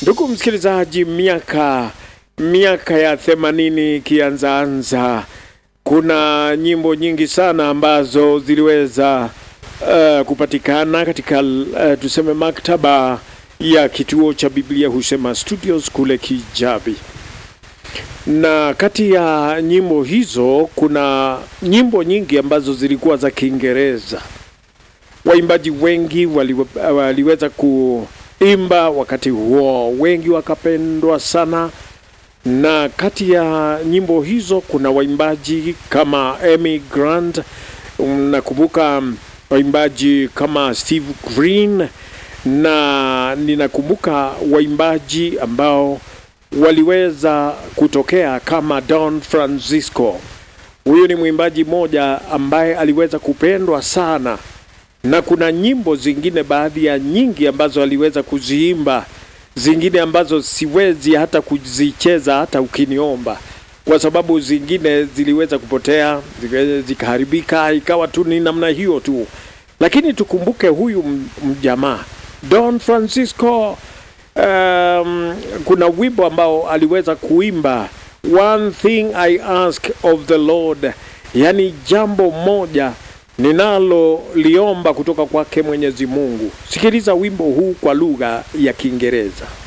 Ndugu msikilizaji, miaka miaka ya themanini ikianzaanza, kuna nyimbo nyingi sana ambazo ziliweza uh, kupatikana katika uh, tuseme maktaba ya kituo cha Biblia Husema Studios kule Kijabi, na kati ya nyimbo hizo kuna nyimbo nyingi ambazo zilikuwa za Kiingereza. Waimbaji wengi wali, waliweza kuimba wakati huo, wengi wakapendwa sana, na kati ya nyimbo hizo kuna waimbaji kama Amy Grant, nakumbuka waimbaji kama Steve Green na ninakumbuka waimbaji ambao waliweza kutokea kama Don Francisco. Huyu ni mwimbaji mmoja ambaye aliweza kupendwa sana, na kuna nyimbo zingine, baadhi ya nyingi ambazo aliweza kuziimba, zingine ambazo siwezi hata kuzicheza hata ukiniomba, kwa sababu zingine ziliweza kupotea, zikaharibika, ikawa tu ni namna hiyo tu. Lakini tukumbuke huyu mjamaa Don Francisco. Um, kuna wimbo ambao aliweza kuimba one thing I ask of the Lord, yani jambo moja ninaloliomba kutoka kwake Mwenyezi Mungu. Sikiliza wimbo huu kwa lugha ya Kiingereza.